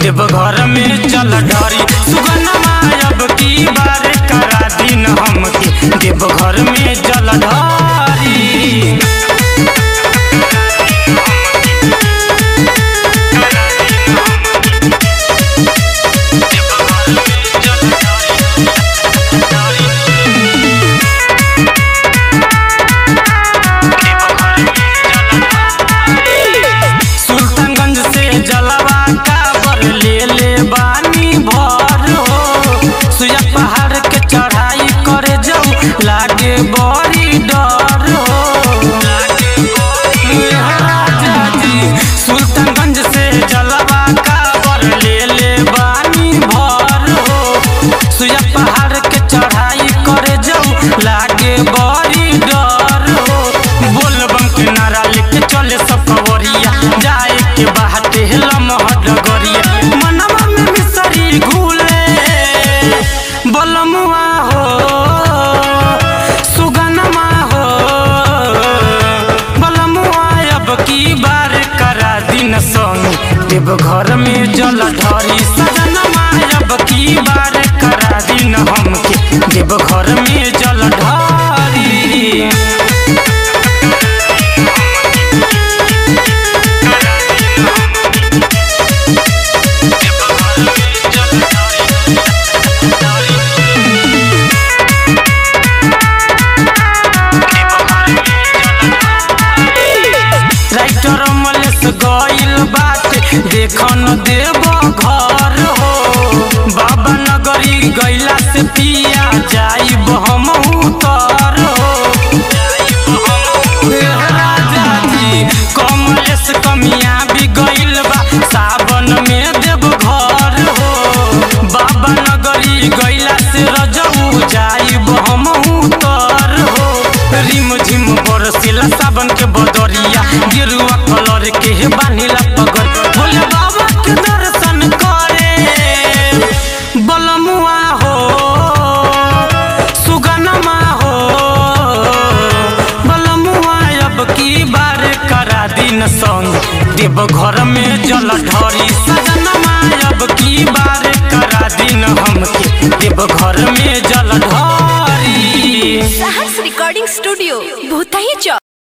देव घर में चल ढारी सुगनमा अब की बार करा दिन हमके देव घर में चल ढारी सुल्तानगंज से जलवा काबर ले ले बानी भर हो सुया पहाड़ के चढ़ाई करे जाऊ लागे बड़ी डर हो ए राजा जी, सुल्तानगंज से जलवा काबर ले ले बानी भर हो सुया पहाड़ के चढ़ाई करे जाऊ लागे बड़ी डर हो बोलबम के नारा लेके चले सब कवरिया जाए के बाटे लमहर डगरिया मनवा में मिसरी घूले बलमुआ हो सुगनमा हो बलमुआ अब की बार करा दिन संग देव घर में जल ढरी सजनमा अब की बार करा दिन हमके देव घर में जल ढरी राइटर मलेस गइल बाटे देखन देव घर हो बाबा नगरी गइला से पिया जाइब हम उतर हो ए राजा जी कमलेस कमिया भी गइल बा सावन में देव घर हो बाबा नगरी गइला से रजऊ जाइब हम उतर हो रिम झिम बरसिला सावन के बदरिया गेरुआ कलर के बानिला पगर भोले बाबा के दर्शन करे बलमुआ हो सुगनमा हो बलमुआ अब की बार करा दिन संग देव घर में जल ढरी सजनमा अब की बार करा दिन हमके देव घर में जल ढरी साहस रिकॉर्डिंग स्टूडियो भूतही चौक